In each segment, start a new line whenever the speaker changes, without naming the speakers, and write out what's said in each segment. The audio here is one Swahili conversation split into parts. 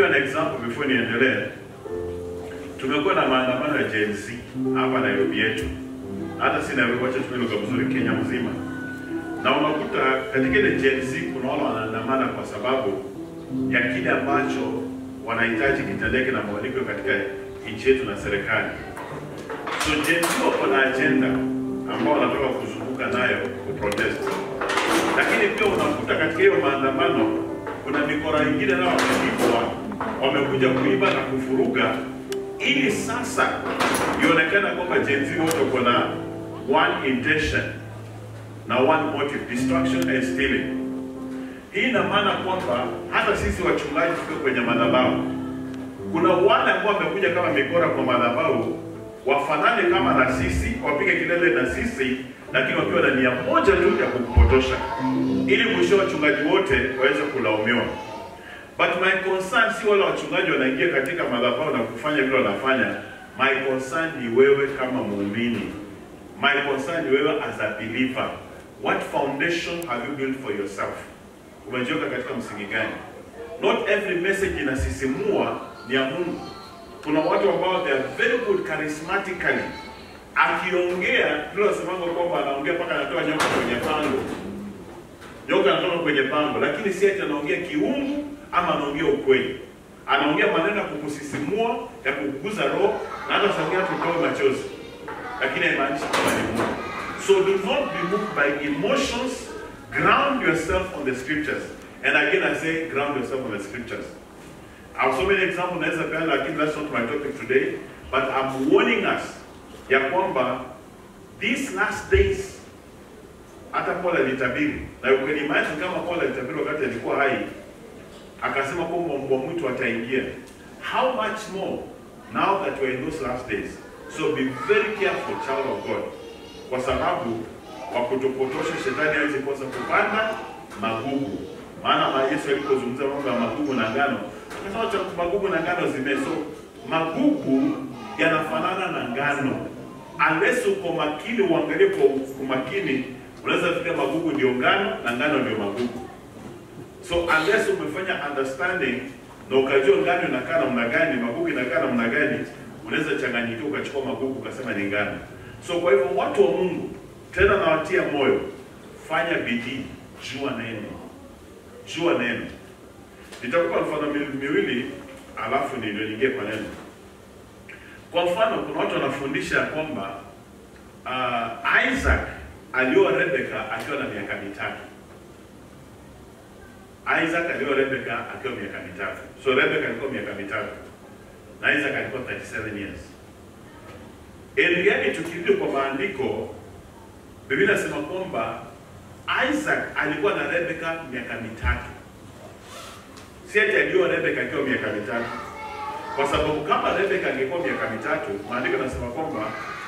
give you an example before niendelee. Tumekuwa na maandamano ya Gen Z hapa Nairobi yetu, hata si Nairobi, wacha tumie lugha mzuri, Kenya mzima, na unakuta katika ile Gen Z kuna wale wanaandamana kwa sababu ya kile ambacho wanahitaji kitendeke na mabadiliko katika nchi yetu na serikali. So Gen Z wako na agenda ambao wanataka kuzunguka nayo kuprotest, lakini pia unakuta katika hiyo maandamano kuna mikora ingine nao wamelipwa, wamekuja kuiba na kufuruga, ili sasa ionekana kwamba Gen Z wote wako na one intention na one motive, destruction and stealing. Hii ina maana kwamba hata sisi wachungaji tuko kwenye madhabahu, kuna wale ambao wamekuja kama mikora kwa madhabahu, wafanane kama na sisi, wapige kelele na sisi, lakini wakiwa na nia moja tu ya kukupotosha, ili mwisho wachungaji wote waweze kulaumiwa. But my concern si wale wachungaji wanaingia katika madhabahu na kufanya vile wanafanya. My concern ni wewe kama muumini. My concern ni wewe as a believer. What foundation have you built for yourself? Umejiweka katika msingi gani? Not every message inasisimua ni ya Mungu. Kuna watu ambao they are very good charismatically. Akiongea ndio nasemanga kwamba anaongea mpaka anatoa nyoka kwenye pango. Nyoka anatoka kwenye pango, lakini si ati anaongea kiungu ama anaongea ukweli. Anaongea maneno ya kukusisimua, ya kukuguza roho na hata sauti yake kutoa machozi. Lakini haimaanishi kwamba ni Mungu. So do not be moved by emotions. Ground yourself on the scriptures. And again I say ground yourself on the scriptures. I have so many examples naweza peana lakini that's not my topic today. But I'm warning us ya kwamba these last days hata Paul alitabiri na you can imagine kama Paul alitabiri wakati alikuwa hai akasema kwamba mbwa mwitu ataingia. How much more now that we're in those last days? So be very careful child of God, kwa sababu wa kutopotosha shetani hawezi kosa kupanda magugu. Maana ma Yesu alipozungumza mambo ya magugu na ngano, akasema cha magugu na ngano zimeso. Magugu yanafanana na ngano, unless uko makini, uangalie kwa umakini, unaweza fikiria magugu ndio ngano na ngano ndio magugu. So unless umefanya understanding na ukajua ngano inakaa namna gani, magugu inakaa namna gani, unaweza changanyikiwa ukachukua magugu ukasema ni ngano. So kwa hivyo watu wa Mungu, tena nawatia moyo, fanya bidii, jua neno, jua neno. Nitakupa mfano mi- miwili, alafu ndio niingie kwa neno. Kwa mfano, kuna watu wanafundisha ya kwamba uh, Isaac alioa Rebeka akiwa na miaka mitatu. Isaac alioa Rebeka akiwa miaka mitatu. So Rebeka alikuwa miaka mitatu na Isaac alikuwa 37 years. In reality tukirudi kwa maandiko, Biblia inasema kwamba Isaac alikuwa na Rebeka miaka mitatu. Si ati alioa Rebeka akiwa miaka mitatu, kwa sababu kama Rebeka angekuwa miaka mitatu, maandiko yanasema kwamba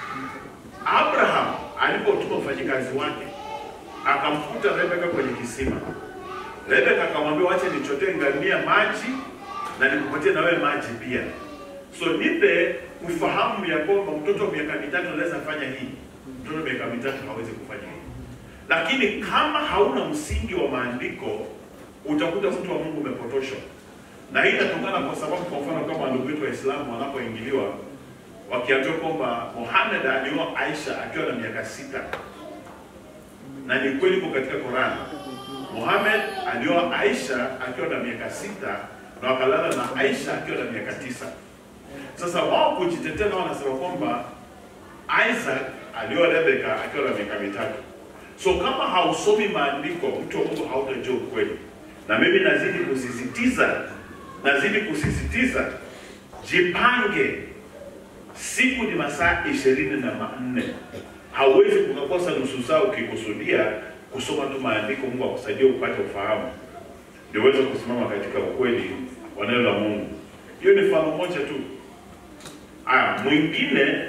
Abraham alipotuma mfanyikazi wake akamkuta Rebeka kwenye kisima. Rebeka akamwambia, wacha nichotee ngamia maji na nikupatie na wewe maji pia. So nipe ufahamu ya kwamba mtoto wa miaka mitatu anaweza fanya hii, mtoto wa miaka mitatu hawezi kufanya hii. Lakini kama hauna msingi wa maandiko, utakuta mtu wa Mungu umepotoshwa, na hii inatokana kwa sababu, kwa mfano, kama ndugu wetu Waislamu wanapoingiliwa wakiambiwa kwamba Muhammad alioa Aisha akiwa na miaka sita, na ni kweli iko katika Qurani. Muhammad alioa Aisha akiwa na miaka sita na wakalala na Aisha akiwa na miaka tisa. Sasa wao kujitetea nao wanasema kwamba Isaac alioa Rebeka akiwa na miaka mitatu. So kama hausomi maandiko, mtu wa Mungu hautajua ukweli. Na mimi nazidi kusisitiza, nazidi kusisitiza, jipange. Siku ni masaa ishirini na manne. Hauwezi kukakosa nusu saa ukikusudia kusoma tu maandiko. Mungu akusaidie upate ufahamu, ndio uweze kusimama katika ukweli wa neno la Mungu. Hiyo ni mfano moja tu. Aya, mwingine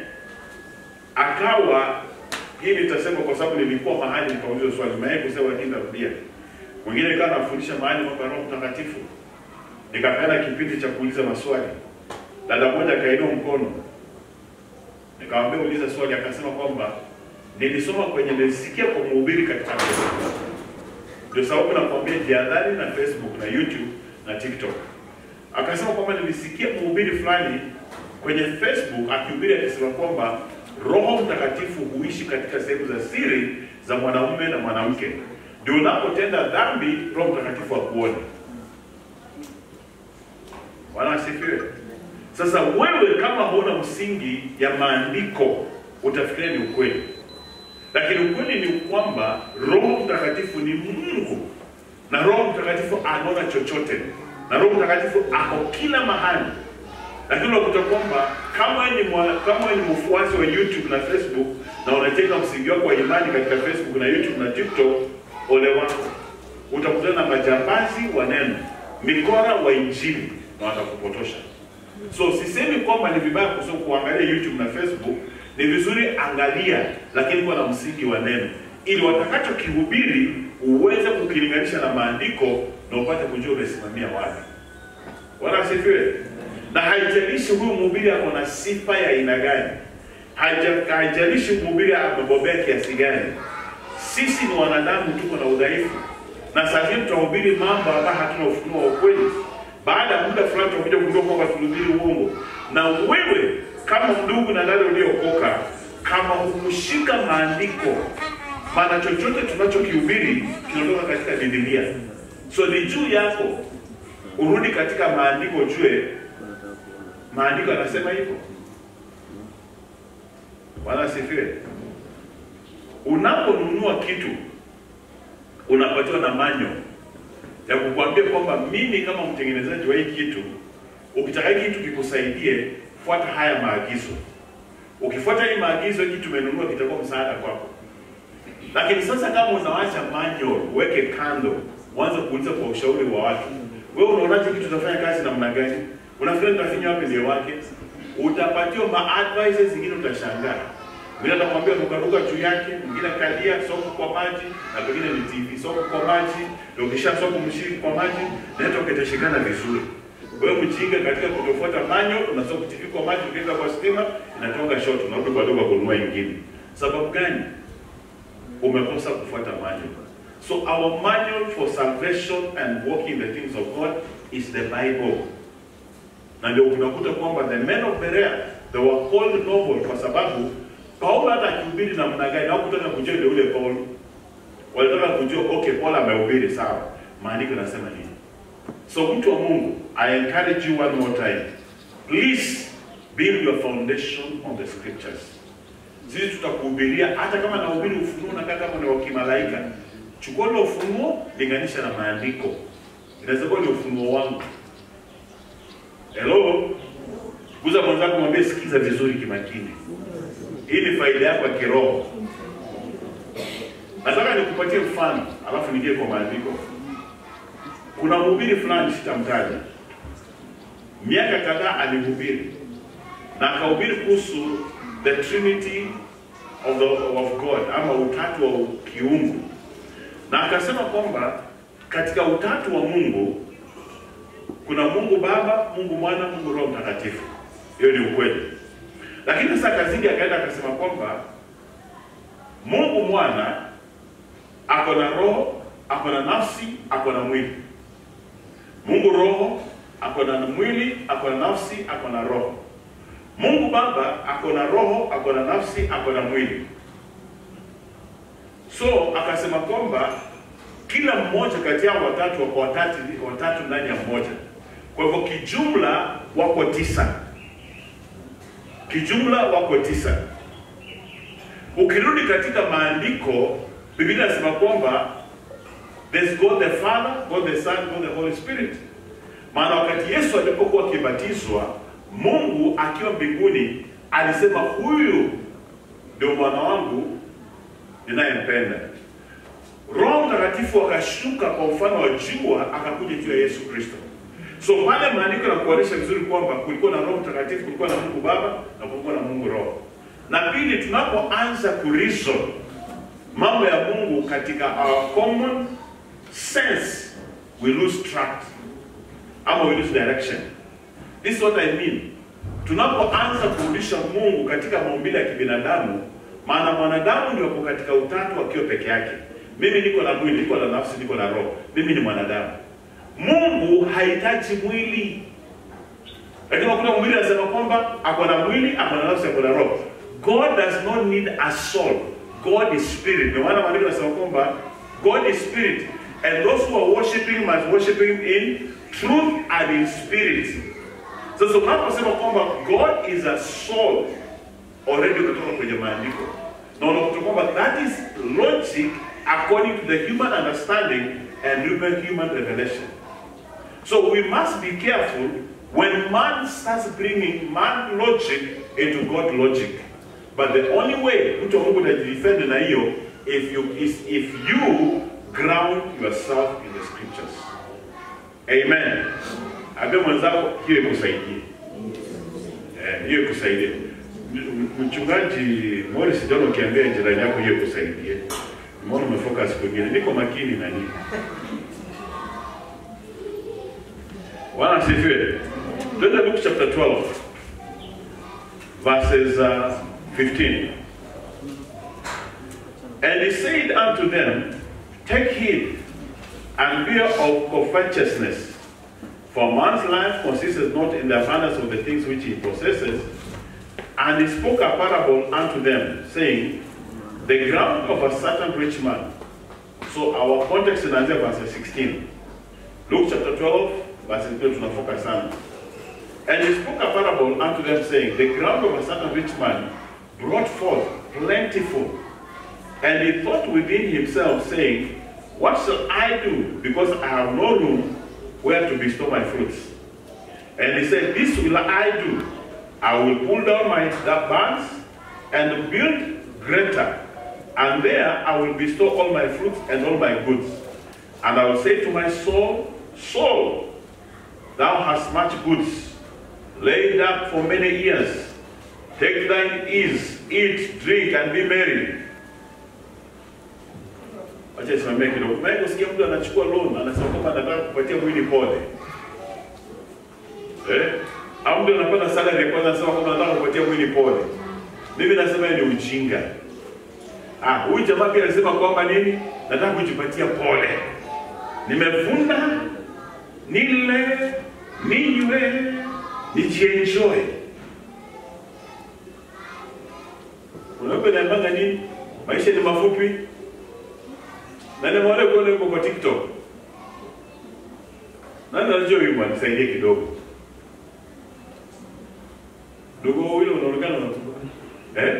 akawa hii nitasema kwa sababu nilikuwa mahali nikauliza swali, nimewahi kusema lakini narudia. Mwingine ikawa anafundisha mahali mambo ya Roho Mtakatifu, nikapeana kipindi cha kuuliza maswali. Dada moja akainua mkono, nikamwambia uliza swali, akasema kwamba nilisoma kwenye, nilisikia kwa mhubiri katika Facebook. Ndio sababu nakwambia jihadhari na Facebook na YouTube na TikTok. akasema kwamba nilisikia mhubiri fulani kwenye Facebook akihubiri akisema kwamba Roho Mtakatifu huishi katika sehemu za siri za mwanamume na mwanamke, ndio unapotenda dhambi Roho Mtakatifu akuone. Bwana asifiwe. Sasa wewe kama huna msingi ya maandiko utafikiria ni ukweli, lakini ukweli ni kwamba Roho Mtakatifu ni Mungu na Roho Mtakatifu anaona chochote, na Roho Mtakatifu ako kila mahali. Lakini unakuta kwamba kama wewe ni mwa- kama wewe ni mfuasi wa YouTube na Facebook na unajenga msingi wako wa imani katika Facebook na YouTube na TikTok, ole wako, utakutana na majambazi wa neno, mikora wa Injili na watakupotosha. So sisemi kwamba ni vibaya kusoma kuangalia YouTube na Facebook, ni vizuri angalia, lakini kuwa na msingi wa neno, ili watakachokihubiri uweze kukilinganisha na maandiko na upate kujua umesimamia wapi. Bwana asifiwe. Na haijalishi huyu mhubiri ako na sifa ya aina gani, Haija- haijalishi mhubiri amebobea kiasi gani, sisi ni wanadamu, tuko na udhaifu, na saa zingine tutahubiri mambo ambayo hatuna ufunuo wa ukweli. Baada ya muda fulani tutakuja kujua kwamba tulihubiri uongo. Na wewe kama ndugu na dada uliokoka, kama hukushika maandiko, maana chochote tunachokihubiri kinatoka katika Biblia, so ni juu yako urudi katika maandiko, ujue maandiko yanasema hivyo. Bwana asifiwe. Unaponunua kitu unapatiwa na manyo ya kukuambia kwamba mimi kama mtengenezaji wa hii kitu, ukitaka hii kitu kikusaidie, fuata haya maagizo. Ukifuata hii maagizo, hii kitu umenunua kitakuwa msaada kwako. Lakini sasa kama unawacha manual, uweke kando, uanze kuuliza kwa ushauri wa watu, wewe unaonaje kitu utafanya kazi namna gani? Unafikiri nitafinya wapi ndio wake? Utapatiwa ma advices zingine, utashangaa. Mwingine atakwambia rukaruka juu yake, mwingine kalia soko kwa maji, na pengine ni TV soko kwa maji, na ukisha soko mshiriki kwa maji, na hata ukitashikana vizuri. Wewe mjinga katika kutofuata manyo, unasoko TV kwa maji, ukiweka kwa stima, inatoka short, unarudi kwa duka kununua ingine. Sababu gani? umekosa kufuata manual. So our manual for salvation and walking the things of God is the Bible. Na ndio unakuta kwamba the men of Berea they were called noble kwa sababu Paulo hata akihubiri namna gani au kutaka kujua ndio ule Paulo. Walitaka kujua okay, Paulo amehubiri sawa. Maandiko yanasema nini? So mtu wa Mungu, I encourage you one more time. Please build your foundation on the scriptures sisi tutakuhubiria hata kama nahubiri ufunuo nakaa kama ni wa kimalaika chukua ule ufunuo linganisha na maandiko inaweza kuwa ni ufunuo wangu hello guza mwenzako mwambie sikiza vizuri kimakini hii ni faida yako ya kiroho nataka nikupatie mfano alafu nigie kwa maandiko kuna mhubiri fulani sitamtaja miaka kadhaa alihubiri na akahubiri kuhusu the trinity of, the, of God ama utatu wa kiungu, na akasema kwamba katika utatu wa Mungu kuna Mungu Baba, Mungu Mwana, Mungu Roho Mtakatifu. Hiyo ni ukweli, lakini sasa kazidi akaenda akasema kwamba Mungu Mwana ako na roho, ako na nafsi, ako na mwili. Mungu Roho ako na mwili, ako na nafsi, ako na roho. Mungu Baba ako na roho, ako na nafsi, ako na mwili. So akasema kwamba kila mmoja kati yao watatu wako watatu, watatu ndani ya mmoja. Kwa hivyo kijumla wako tisa, kijumla wako tisa. Ukirudi katika maandiko, Biblia inasema kwamba there's God the Father, God the Son, God the Holy Spirit. Maana wakati Yesu alipokuwa akibatizwa Mungu akiwa mbinguni alisema huyu ndio mwana wangu ninayempenda. Roho Mtakatifu akashuka kwa mfano wa jua akakuja juu ya Yesu Kristo. So pale maandiko yanakuonyesha vizuri kwamba kulikuwa na Roho Mtakatifu, kulikuwa na Mungu Baba na kulikuwa na Mungu Roho. Na pili, tunapoanza kureason mambo ya Mungu katika our common sense, we lose track ama we lose direction. This is what I mean. Tunapoanza kurudisha Mungu katika maumbile ya kibinadamu, maana mwanadamu ndio ako katika utatu akiwa peke yake. Mimi niko na mwili, niko na nafsi, niko na roho. Mimi ni mwanadamu. Mungu hahitaji mwili. lakini unakuta mwili anasema kwamba ako na mwili ako na nafsi ako na roho god does not need a soul god is spirit ndio maana maandiko yanasema kwamba god is spirit and those who are worshiping must worship him in truth and in spirit sasa unaposema kwamba god is a soul already kutoka kwenye maandiko na unakuta kwamba that is logic according to the human understanding and human human revelation so we must be careful when man starts bringing man logic into God logic. But the only way mtu wa Mungu utajidefend na hiyo if you is if you ground yourself in the scriptures. Amen. Ambia mwenzako hiyo ikusaidie. Eh, hiyo ikusaidie. M- Mchungaji Morris John ukiambia jirani yako hiyo ikusaidie. Mbona umefocus kwingine? Niko makini na nini? Bwana asifiwe. Twende Luke chapter 12 verses uh, 15. And he said unto them, Take heed and beware of covetousness, for man's life consisteth not in the abundance of the things which he possesses. And he spoke a parable unto them, saying, The ground of a certain rich man. So our context in Isaiah verse 16. Luke chapter 12, verse 12 tunafoka sana. And he spoke a parable unto them, saying, The ground of a certain rich man brought forth plentiful. And he thought within himself, saying, What shall I do? Because I have no room where to bestow my fruits. And he said, This will I do. I will pull down my barns and build greater. And there I will bestow all my fruits and all my goods. And I will say to my soul, Soul, thou hast much goods laid up for many years. Take thine ease, eat, drink, and be merry. Wacha nisimamie kidogo. Maana usikia mtu anachukua loan anasema kwamba anataka kupatia mwili pole. Eh? Au mtu anapata salary kwanza anasema kwamba anataka kupatia mwili pole. Mimi nasema ni ujinga. Ah, huyu jamaa pia alisema kwamba nini? Nataka kujipatia pole. Nimevuna nile ninywe nijienjoy. Unaweza niambanga nini? Maisha ni mafupi. Na nimeona kuona yuko kwa TikTok. Nani anajua huyu bwana nisaidie kidogo. Ndugu wewe unaonekana unatuka. Eh?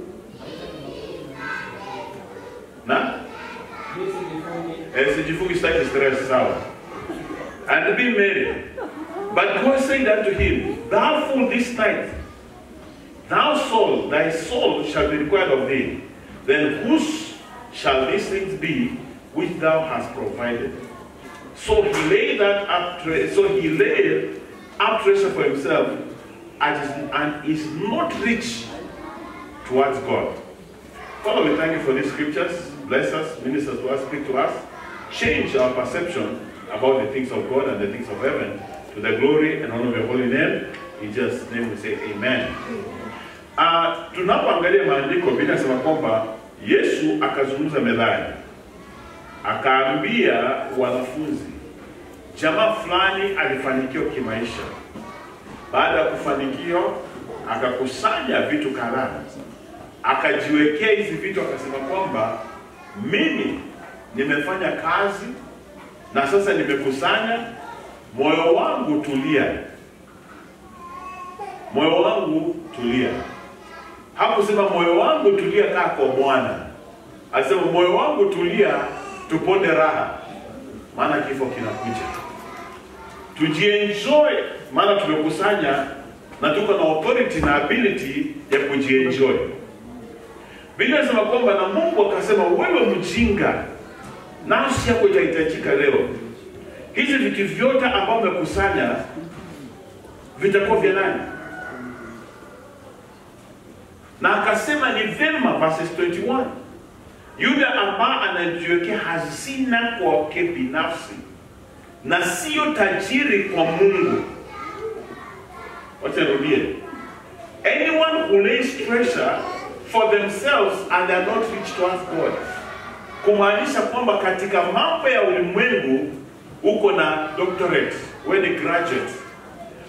Na? Eh, sijifungi sitaki stress sawa. And be merry. But God said unto him, Thou fool this night, thou soul, thy soul shall be required of thee. Then whose shall these things be which thou hast provided? So he laid that up tre- so he laid up treasure for himself and is, and is not rich towards God. Father, we thank you for these scriptures. Bless us, minister to us, speak to us. Change our perception about the things of God and the things of heaven to the glory and honor of your holy name. In Jesus' name we say amen. Uh, tunapoangalia maandiko Biblia inasema kwamba Yesu akazungumza mezani, akaambia wanafunzi, jamaa fulani alifanikiwa kimaisha. Baada ya kufanikiwa, akakusanya vitu kadhaa, akajiwekea hizi vitu, akasema kwamba mimi nimefanya kazi na sasa nimekusanya, moyo wangu tulia, moyo wangu tulia. Hakusema moyo wangu tulia, kaa kwa Bwana. Alisema moyo wangu tulia, tuponde raha, maana kifo kinakuja. Tujienjoy, maana tumekusanya na tuko na authority na ability ya kujienjoy. Biblia inasema kwamba na Mungu akasema, wewe mjinga, nafsi yako itahitajika leo. Hizi vitu vyote ambavyo umekusanya vitakuwa vya nani? Na akasema ni vema, verses 21, yule ambaye anajiwekea hazina kwake binafsi na sio tajiri kwa Mungu. Wacha nirudie. Anyone who lays treasure for themselves and are not rich towards God. Kumaanisha kwamba katika mambo ya ulimwengu uko na doctorate, wewe ni graduate.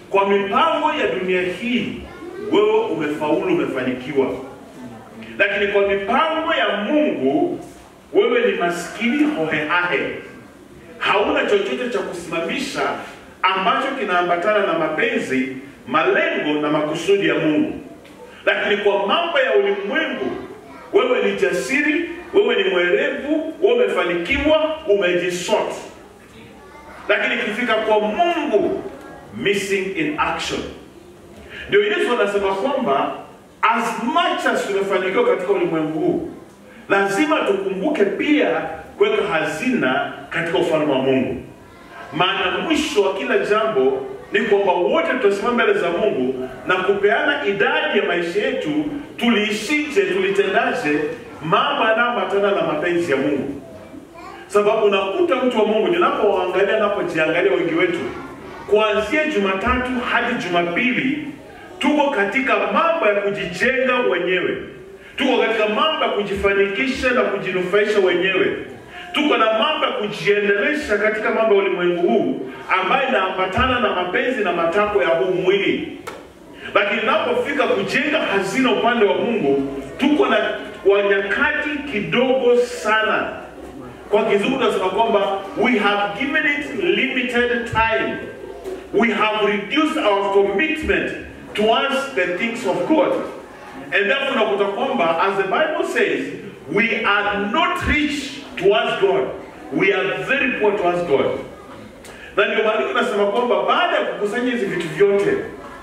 kwa mipango ya dunia hii wewe umefaulu, umefanikiwa, lakini kwa mipango ya Mungu wewe ni maskini hohehahe, hauna chochote cha kusimamisha ambacho kinaambatana na mapenzi, malengo na makusudi ya Mungu. Lakini kwa mambo ya ulimwengu wewe ni jasiri, wewe ni mwerevu, wewe umefanikiwa, umejisort. Lakini ikifika kwa Mungu, missing in action. Ndio Yesu anasema kwamba as much as tumefanikiwa katika ulimwengu huu, lazima tukumbuke pia kuweka hazina katika ufalme wa Mungu, maana mwisho wa kila jambo ni kwamba wote tutasimama mbele za Mungu na kupeana idadi ya maisha yetu, tuliishije, tulitendaje mambo yanayoambatana na mapenzi ya Mungu. Sababu unakuta mtu wa Mungu, ninapowaangalia, napojiangalia wengi wetu, kuanzia Jumatatu hadi Jumapili tuko katika mambo ya kujijenga wenyewe, tuko katika mambo ya kujifanikisha na kujinufaisha wenyewe tuko na mambo ya kujiendelesha katika mambo ya ulimwengu huu ambayo inaambatana na mapenzi na matakwa ya huu mwili, lakini inapofika kujenga hazina upande wa Mungu, tuko na wanyakati kidogo sana. Kwa kizungu tunasema kwamba we have given it limited time, we have reduced our commitment towards the things of God, and therefore unakuta kwamba as the Bible says we are not rich towards God. We are very poor towards God. Na ndio maandiko nasema kwamba baada ya kukusanya hizi vitu vyote,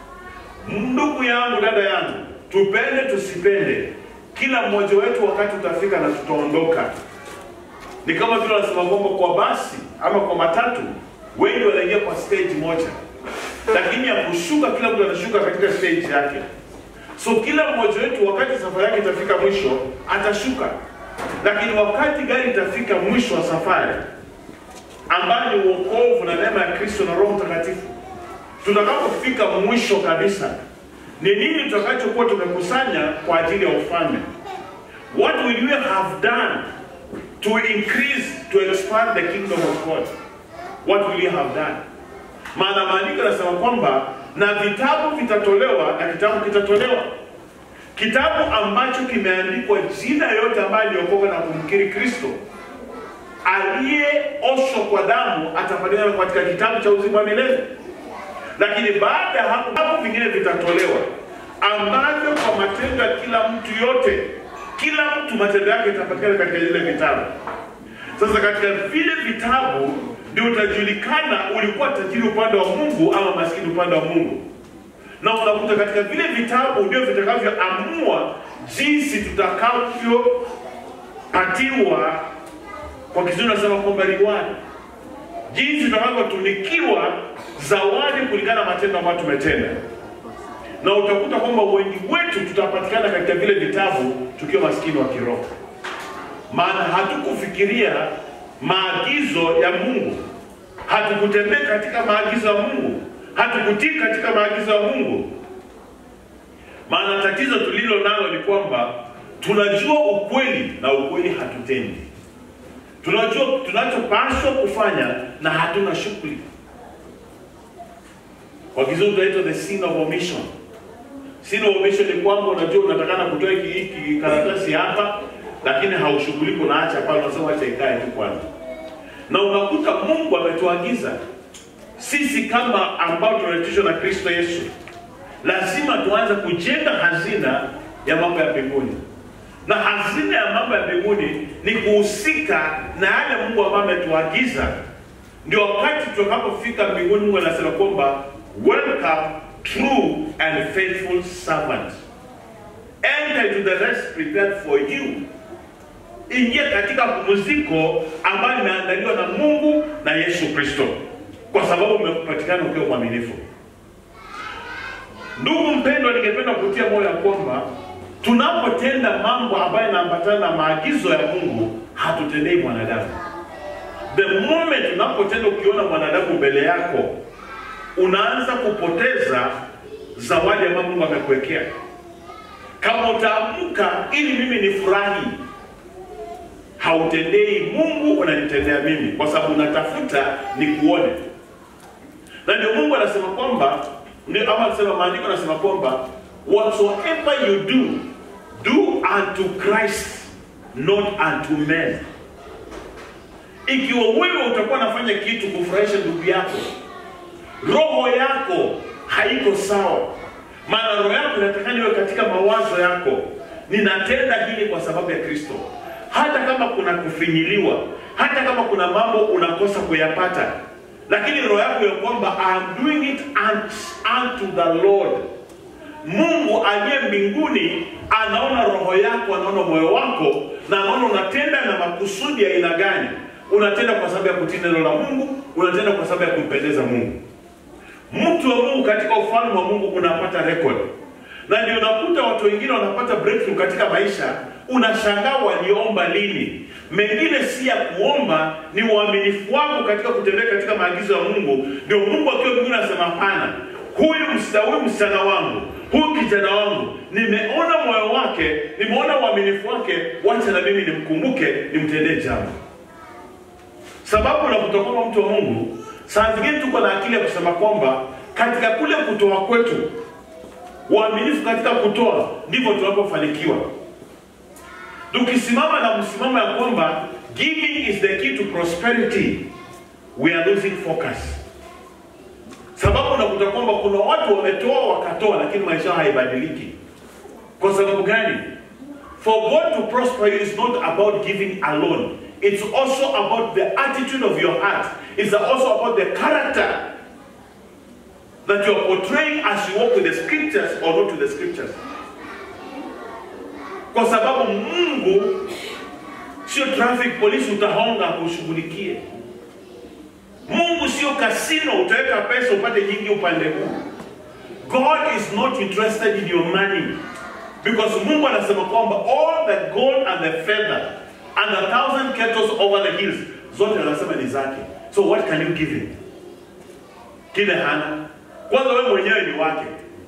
ndugu yangu, dada yangu, tupende tusipende, kila mmoja wetu wakati utafika na tutaondoka. Ni kama vile wanasema kwamba kwa basi ama kwa matatu, wengi wanaingia kwa stage moja, lakini ya kushuka, kila mtu anashuka katika stage yake. So kila mmoja wetu wakati safari yake itafika mwisho atashuka lakini wakati gari itafika mwisho wa safari ambayo ni uokovu na neema ya Kristo na Roho Mtakatifu, tutakapofika mwisho kabisa, ni nini tutakachokuwa tumekusanya kwa ajili ya ufalme? What will you have done to increase to expand the kingdom of God? What will you have done? Maana maandiko yanasema kwamba na vitabu vitatolewa na kitabu kitatolewa kitabu ambacho kimeandikwa jina yote ambaye aliokoka na kumkiri Kristo aliyeoshwa kwa damu atapatikana katika kitabu cha uzima wa milele. Lakini baada ya hapo, vitabu vingine vitatolewa ambavyo kwa matendo ya kila mtu yote, kila mtu matendo yake itapatikana katika zile vitabu. Sasa katika vile vitabu ndio utajulikana ulikuwa tajiri upande wa Mungu ama maskini upande wa Mungu na unakuta katika vile vitabu ndio vitakavyoamua jinsi tutakavyopatiwa, kwa kizungu nasema kwamba reward, jinsi tutakavyotunikiwa zawadi kulingana na matendo ambayo tumetenda, na utakuta kwamba wengi wetu tutapatikana katika vile vitabu tukiwa maskini wa kiroho, maana hatukufikiria maagizo ya Mungu, hatukutembea katika maagizo ya Mungu hatukutii katika maagizo ya Mungu. Maana tatizo tulilo nalo ni kwamba tunajua ukweli na ukweli hatutendi. Tunajua tunachopaswa kufanya na hatuna shughuli. Kwa kizungu tunaitwa the sin of omission. Sin of omission ni kwamba unajua unatakana kutoa hiki hiki karatasi hapa, lakini haushughuliki, unaacha pale, unasema acha ikae tu kwanza, na unakuta Mungu ametuagiza sisi kama ambao tunaitishwa na Kristo Yesu, lazima tuanze kujenga hazina ya mambo ya mbinguni, na hazina ya mambo ya mbinguni ni kuhusika na yale Mungu ambayo ametuagiza. Ndio wakati tutakapofika mbinguni, Mungu anasema kwamba welcome true and faithful servant, enter into the rest prepared for you. Ingia katika pumziko ambayo imeandaliwa na Mungu na Yesu Kristo kwa sababu umepatikana ukiwa mwaminifu. Ndugu mpendwa, ningependa kutia moyo ya kwamba tunapotenda mambo ambayo yanaambatana na maagizo ya Mungu hatutendei mwanadamu. The moment unapotenda ukiona mwanadamu mbele yako, unaanza kupoteza zawadi ambayo Mungu amekuwekea. Kama utaamka ili mimi nifurahi, hautendei Mungu, unanitendea mimi, kwa sababu unatafuta nikuone na ndio Mungu anasema kwamba Ndio ama sema maandiko yanasema kwamba whatsoever you do do unto Christ not unto men. Ikiwa wewe utakuwa unafanya kitu kufurahisha ndugu yako, roho yako haiko sawa, maana roho yako inatakana iwe katika mawazo yako, ninatenda hili kwa sababu ya Kristo, hata kama kuna kufinyiliwa, hata kama kuna mambo unakosa kuyapata, lakini roho yako ya kwamba I'm doing it unto the Lord. Mungu aliye mbinguni anaona roho yako, anaona moyo wako, na anaona unatenda na makusudi ya aina gani. Unatenda kwa sababu ya kutii neno la Mungu, unatenda kwa sababu ya kumpendeza Mungu. Mtu wa Mungu katika ufalme wa Mungu unapata record, na ndio unakuta watu wengine wanapata breakthrough katika maisha. Unashangaa waliomba lini? Mengine si ya kuomba, ni uaminifu wako katika kutembea katika maagizo ya Mungu. Ndio Mungu akiwa mbinguni anasema hapana, huyu msichana huyu msichana wangu huyu kijana wangu nimeona moyo wake, nimeona uaminifu wake, wacha na mimi nimkumbuke, nimtendee jambo. Sababu na kutoka mtu wa Mungu, saa zingine tuko na akili ya kusema kwamba katika kule kutoa kwetu, uaminifu katika kutoa, ndivyo tunapofanikiwa. Tukisimama na msimamo ya kwamba giving is the key to prosperity, we are losing focus sababu unakuta kwamba kuna watu wametoa wakatoa, lakini maisha haibadiliki. Kwa sababu gani? For God to prosper you is not about giving alone. It's also about the attitude of your heart. It's also about the character that you are portraying as you walk with the scriptures or not with the scriptures. Kwa sababu Mungu sio traffic police utahonga kushughulikie. Mungu sio kasino utaweka pesa upate nyingi upande huu. God is not interested in your money because Mungu anasema kwamba all the gold and the feather and a thousand cattle over the hills zote anasema ni zake. So what can you give him? Kile hana. Kwanza wewe mwenyewe ni wake,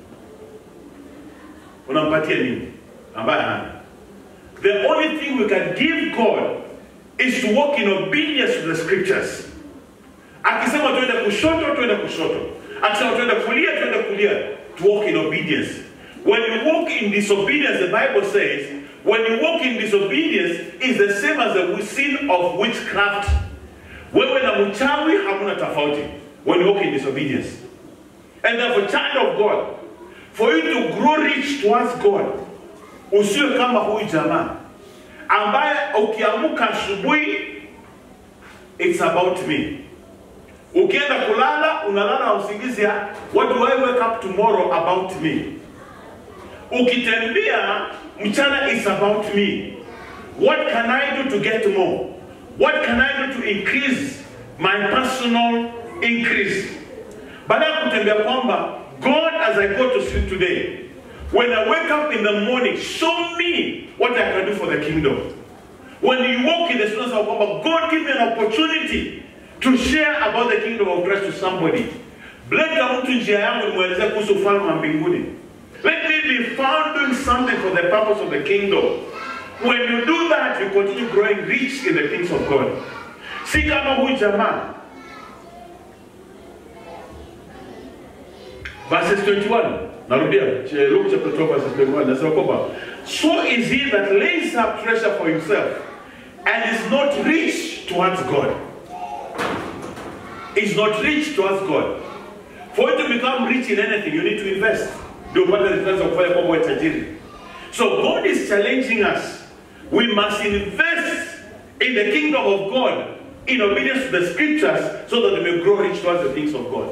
unampatia nini ambaye hana? The only thing we can give God is to walk in obedience to the scriptures. Akisema tuende kushoto, tuende kushoto. Akisema tuende kulia, tuende kulia. To walk in obedience. When you walk in disobedience, the Bible says, when you walk in disobedience, is the same as the sin of witchcraft. Wewe na mchawi hamuna tofauti when you walk in disobedience. And therefore, child of God, for you to grow rich towards God, usiwe kama huyu jamaa ambaye ukiamuka asubuhi, it's about me. Ukienda kulala unalala na usingizi ya what do I wake up tomorrow about me. Ukitembea mchana is about me. What can I do to get more? What can I do to increase my personal increase? Baada ya kutembea kwamba God as I go to sleep today, when I wake up in the morning, show me what I can do for the kingdom. When you walk in the streets of kwamba God give me an opportunity to share about the kingdom of Christ to somebody. Bleka mtu njia yangu nimwelezee kuhusu ufalme wa mbinguni. Let me be found doing something for the purpose of the kingdom. When you do that, you continue growing rich in the things of God. Si kama huyu jamaa. Verses 21. Narudia, Luke chapter 12 verses 21. Nasema kwamba so is he that lays up treasure for himself and is not rich towards God. Is not rich towards God. For you to become rich in anything, you need to invest. Ndio upate returns za kufanya kwamba uwe tajiri. So God is challenging us. We must invest in the kingdom of God in obedience to the scriptures so that we may grow rich towards the things of God.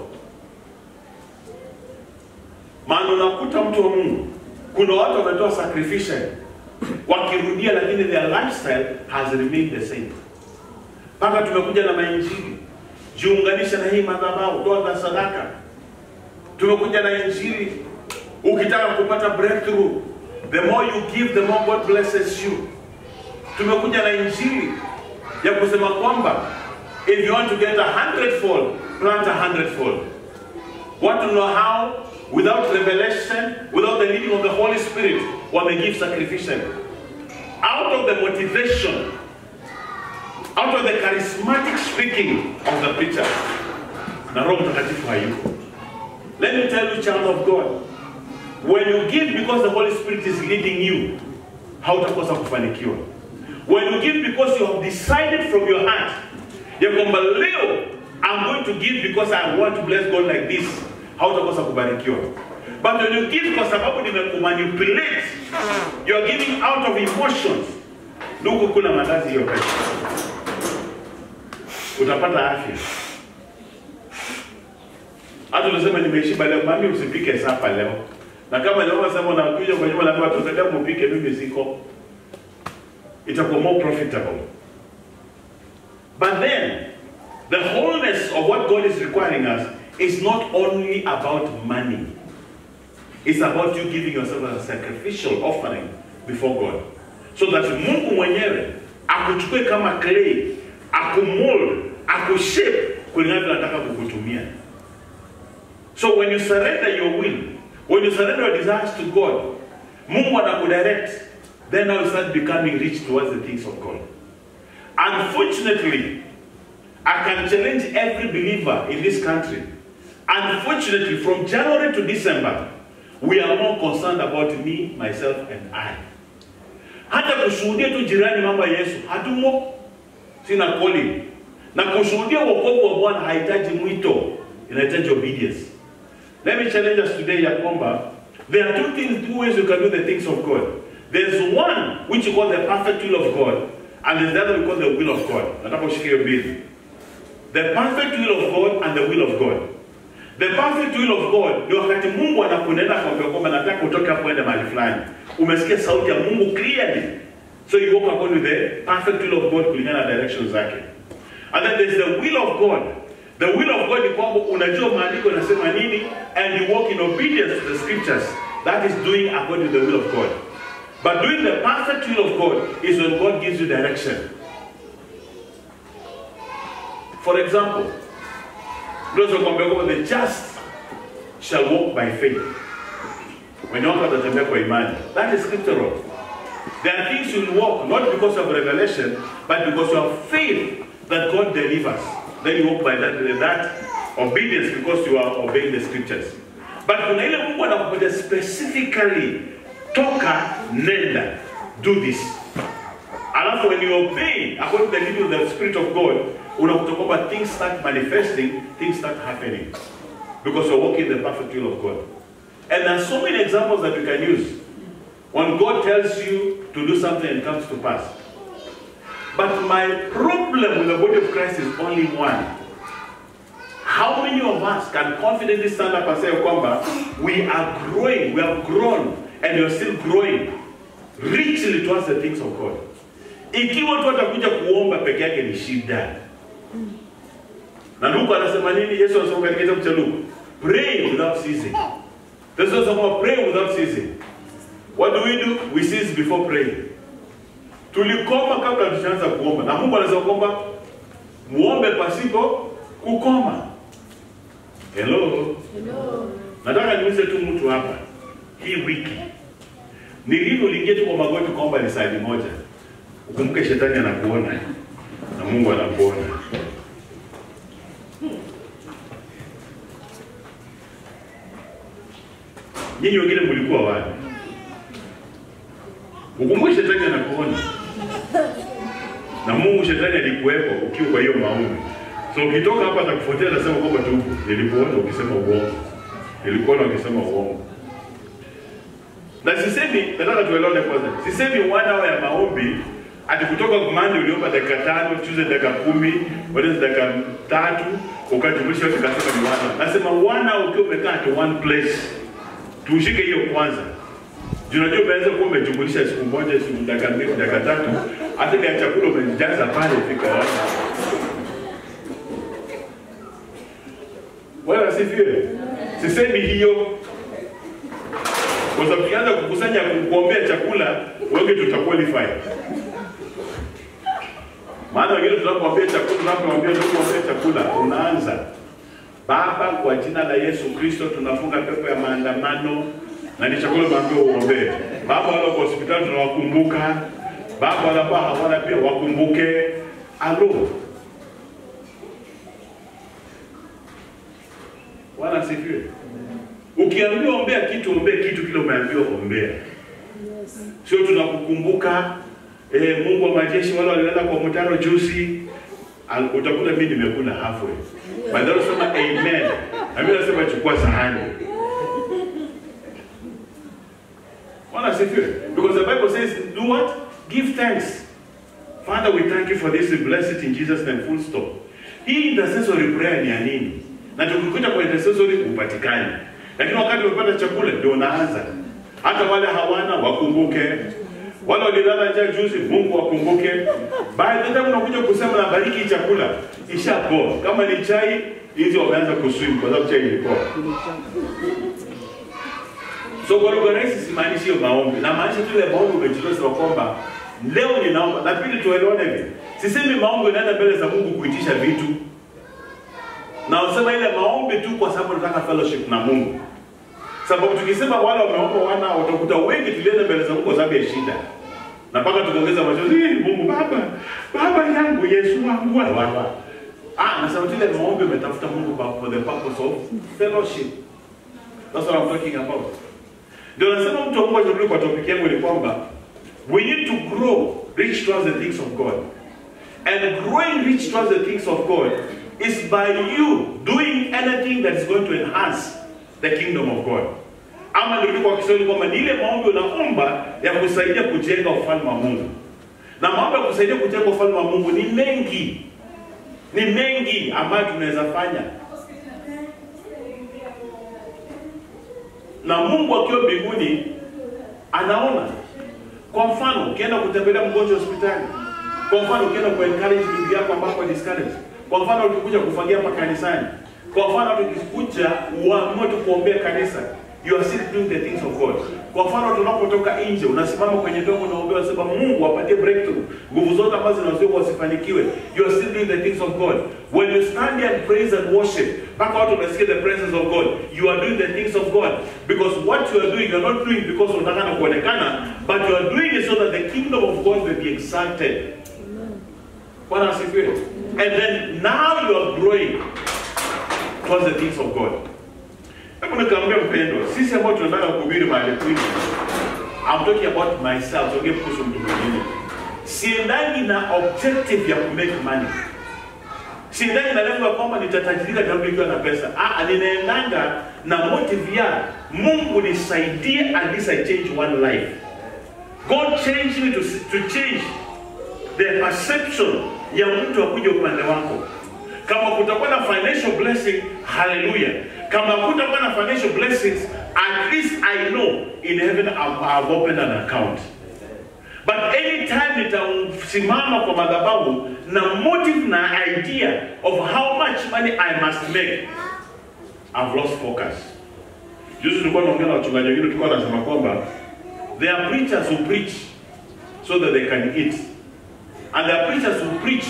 Maana unakuta mtu wa Mungu, kuna watu wametoa sacrificial wakirudia, lakini their lifestyle has remained the same. Mpaka tumekuja na mainjili, jiunganisha na hii madhabahu, toa za sadaka. Tumekuja na injili, ukitaka kupata breakthrough, the more you give, the more God blesses you. Tumekuja na injili ya kusema kwamba if you want to get a hundredfold, plant a hundredfold. Want to know how? Without revelation, without the leading of the Holy Spirit, one may give sacrificial. Out of the motivation, out of the charismatic speaking of the preacher, na Roho Mtakatifu hayuko. Let me tell you, child of God, when you give because the Holy Spirit is leading you, hautakosa kufanikiwa. When you give because you have decided from your heart, ya kwamba leo I'm going to give because I want to bless God like this, hautakosa kubarikiwa. But when you give kwa sababu nimekumanipulate, you are giving out of emotions, ndugu, kuna mandazi hiyo pesa, utapata afya. Hata unasema nimeshiba leo, mami usipike sapa leo. Na kama leo unasema unakuja kwa nyumba na watu utaenda mpike, mimi siko. Itakuwa more profitable. But then the wholeness of what God is requiring us is not only about money. It's about you giving yourself as a sacrificial offering before God. So that Mungu mwenyewe akuchukue kama clay, akumold, akushape kulingana na nataka kukutumia. So when you surrender your will, when you surrender your desires to God, Mungu anakudirect, then now you start becoming rich towards the things of God. Unfortunately, I can challenge every believer in this country. Unfortunately, from January to December, we are more concerned about me, myself, and I. Hata kushuhudia tu jirani mambo ya Yesu hatumo, sina calling. Na kushuhudia wokovu wa Bwana hahitaji mwito, inahitaji obedience. Let me challenge us today ya kwamba there are two things, two ways you can do the things of God. There's one which you call the perfect will of God, and there's the other we call the will of God. Nataka ushike hiyo mbili. The perfect will of God and the will of God. The perfect will of God ni wakati Mungu anakunena kwambia kwamba nataka utoke hapo ende mahali fulani. Umesikia sauti ya Mungu clearly. So you walk according to the perfect will of God kulingana na directions zake. And then there's the will of God. The will of God ni kwamba unajua maandiko yanasema nini and you walk in obedience to the scriptures. That is doing according to the will of God. But doing the perfect will of God is when God gives you direction. For example, those who kwambia kwamba the just shall walk by faith. Wenye watu watatembea kwa imani. That is scriptural. There are things you will walk not because of revelation, but because you have faith that God delivers. Then you walk by that, that obedience because you are obeying the scriptures. But kuna ile Mungu anakupatia specifically, toka, nenda, do this. Alafu when you obey according to the leading of the Spirit of God, unakuta kwamba things start manifesting, things start happening. Because you're walking in the perfect will of God. And there are so many examples that we can use. When God tells you to do something and it comes to pass. But my problem with the body of Christ is only one. How many of us can confidently stand up and say, Kwamba, we are growing, we have grown, and you're still growing richly towards the things of God? Ikiwa tu atakuja kuomba peke yake ni shida. Na Luka anasema nini? Yesu anasema katika kitabu cha Luka, pray without ceasing. This is about pray without ceasing. What do we do? We cease before praying. Tulikoma kabla tusianza kuomba, na Mungu anasema kwamba muombe pasipo kukoma. Hello.
Hello.
Nataka niulize tu mtu hapa, hii wiki ni lini uliingia tu kwa magoti kuomba ni saa moja? Ukumbuke shetani anakuona na Mungu anakuona. Nyinyi wengine mlikuwa wapi? Ukumbuke shetani anakuona na Mungu shetani alikuwepo ukiwa kwa hiyo maombi. So ukitoka hapa atakufuatia atasema kwamba tu nilikuona ukisema uongo. Nilikuona ukisema uongo. Na sisemi nataka tuelewane kwanza. Sisemi one hour ya maombi ati kutoka Monday uliomba dakika tano, Tuesday dakika kumi, Wednesday dakika tatu, ukajumlisha yote ukasema ni one hour. Nasema one hour ukiwa umekaa at one place. Tushike hiyo kwanza. Juu unajua unaweza kuwa umejumlisha siku moja, siku dakika mbili, dakika tatu, hata ile chakula umejaza pale fika hapo. Bwana asifiwe. Sisemi hiyo kwa sababu tukianza kukusanya kuombea chakula, wengi tutaqualify. Maana wengine tunapoambia chakula, tunapoambia tunapoambia chakula, unaanza Baba, kwa jina la Yesu Kristo tunafunga pepo ya maandamano na ni chakula maambia uombee. Baba, wale kwa hospitali tunawakumbuka. Baba, wale ambao hawana pia wakumbuke. Alo, Bwana asifiwe. Ukiambiwa ombea kitu, ombea kitu kile umeambiwa ombea. Sio tunakukumbuka eh, Mungu wa majeshi wale walienda kwa mtaro juzi, al- utakuta mimi nimekula halfway. Badala sema amen. Na mimi nasema chukua sahani. Bwana asifiwe. Because the Bible says do what? Give thanks. Father, we thank you for this. We bless it in Jesus name. Full stop. Hii intercessory prayer ni ya nini? Na tukikuta kwa intercessory upatikani. Lakini wakati umepata chakula ndio unaanza. Hata wale hawana wakumbuke. Wale walilala njaa juzi, Mungu wakumbuke. By the time unakuja kusema na bariki chakula, ishapoa. Kama ni chai, hizi wameanza kuswim kwa sababu chai ilikuwa. So kwa lugha rahisi simaanishi hiyo maombi. Na maanisha tu ile maombi umejitoa sema kwamba leo ninaomba. Na pili tuelewane hivi. Sisemi maombi unaenda mbele za Mungu kuitisha vitu. Na usema ile maombi tu kwa sababu nataka fellowship na Mungu. Sababu tukisema wale wameomba wana utakuta wengi tulienda mbele za Mungu kwa sababu ya shida. Na mpaka tukaongeza machozi, "Eh, Mungu baba, baba yangu Yesu wangu baba." Ah, na sababu ile maombi umetafuta Mungu kwa- for the purpose of fellowship. That's what I'm talking about. Ndio nasema mtu wa Mungu achaguliwe kwa topic yangu ni kwamba we need to grow rich towards the things of God. And growing rich towards the things of God is by you doing anything that is going to enhance the kingdom of God. Ama ndio kwa Kiswahili kwamba ni ile maombi unaomba ya kusaidia kujenga ufalme wa Mungu. Na maombi ya kusaidia kujenga ufalme wa Mungu ni mengi. Ni mengi ambayo tunaweza fanya. na Mungu akiwa mbinguni anaona. Kwa mfano, ukienda kutembelea mgonjwa hospitali, kwa mfano, ukienda ku encourage bibi yako ambapo discourage, kwa mfano, ukikuja kufagia hapa kanisani, kwa mfano, tukikuja uamue tu kuombea kanisa, you are still doing the things of God. Kwa mfano, tunapotoka nje, unasimama kwenye dogo unaombea, unasema Mungu apatie breakthrough, nguvu zote ambazo zinazuia wasifanikiwe, you are still doing the things of God. When you stand here and praise and worship, mpaka watu wanasikia the presence of God, you are doing the things of God because what you are doing, you are not doing because unataka na kuonekana, but you are doing it so that the kingdom of God may be exalted. Bwana asifiwe. And then now you are growing towards the things of God. Hebu nikamwambia mpendwa, sisi ambao tunataka kuhubiri mahali kwingi, I'm talking about myself, siongee kuhusu mtu mwingine. Siendangi na objective ya ku make money. Siendangi na lengo ya kwamba nitatajirika nitarudi nikiwa na pesa. Ah, ninaendanga na motive ya Mungu nisaidie at least I change one life. God changed me to, to change the perception ya mtu akuja upande wako. Kama kutakuwa na financial blessing, hallelujah. Kama kutakuwa na financial blessings, at least I know in heaven I've, I've opened an account. But anytime nitasimama kwa madhabahu na motive na idea of how much money I must make, I've lost focus. Juzi tulikuwa naongea na wachungaji wengine, tulikuwa nasema kwamba there are preachers who preach so that they can eat. And there are preachers who preach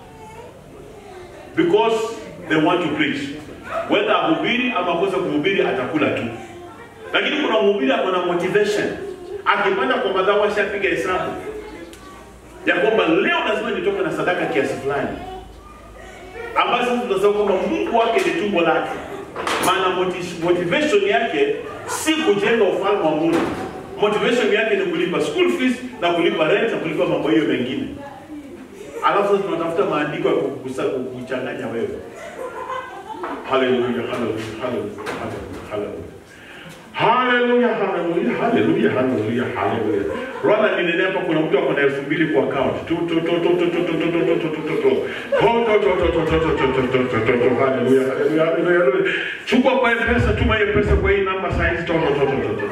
because they want to preach. Whether ahubiri ama akose kuhubiri atakula tu. Lakini kuna mhubiri ako na motivation. Akipanda kwa madhabahu ashapiga hesabu ya kwamba leo lazima nitoke na sadaka kiasi fulani, ambazo sasa tunasema kwamba Mungu wake ni tumbo lake, maana moti- motivation yake si kujenga ufalme wa Mungu. Motivation yake ni kulipa school fees na kulipa rent na kulipa mambo hiyo mengine. Alafu sasa tunatafuta maandiko ya kukusa- kukuchanganya wewe. Haleluya, haleluya, haleluya, haleluya, haleluya. Haleluya, haleluya, haleluya, haleluya, haleluya. Rwanda ninenea hapa kuna mtu ako na elfu mbili kwa account. Tu tu tu tu tu tu tu tu tu tu tu tu tu tu. Ho tu tu tu tu tu tu tu tu tu tu tu tu. Haleluya, haleluya, haleluya, haleluya. Chukua kwa M-Pesa, tuma hiyo pesa kwa hii namba saa hizi. Tu tu tu tu tu tu.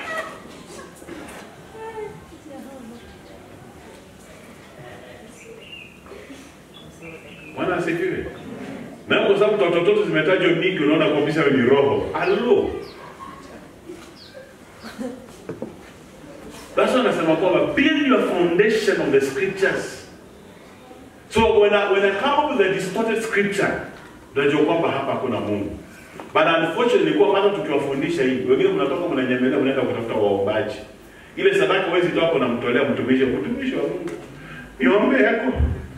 Bwana asifiwe. Na kwa sababu totototo zimetajwa mingi, unaona kabisa ni roho. Halo. That's why anasema kwamba build your foundation on the scriptures. So when I, when I come up with a distorted scripture, unajua kwamba hapa hakuna Mungu. But unfortunately kwa hata tukiwafundisha hivi, wengine mnatoka mnanyemelea mnaenda kutafuta waombaji. Ile sadaka huwezi toa kwa namtolea mtumishi, mtumishi wa Mungu. Niombe yako.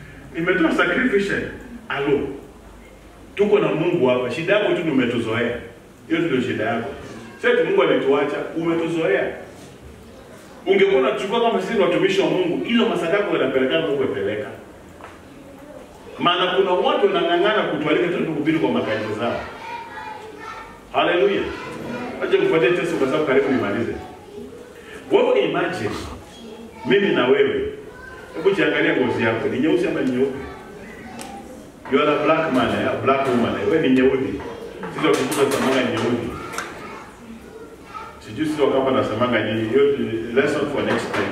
Nimetoa sacrifice. Alo. Tuko na Mungu hapa. Shida yako tu ni umetuzoea. Hiyo ndio shida yako. Sasa Mungu alituacha, umetuzoea. Ungekuwa unachukua kama sisi ni watumishi wa Mungu, hizo masadaka unapeleka Mungu apeleka. Maana kuna watu wanang'ang'ana kutualika tu kuhubiri kwa makanisa zao. Haleluya. Acha kufuatia tesi kwa sababu karibu nimalize. Wewe imagine mimi na wewe. Hebu jiangalia ngozi yako, ni nyeusi ama ni nyeupe? You are a black man, eh? a black woman. eh? Wewe ni nyeusi. Sisi wakikuta samanga ni nyeusi. Sijui sisi wakapa nasemanga nini. Hiyo ni lesson for next time.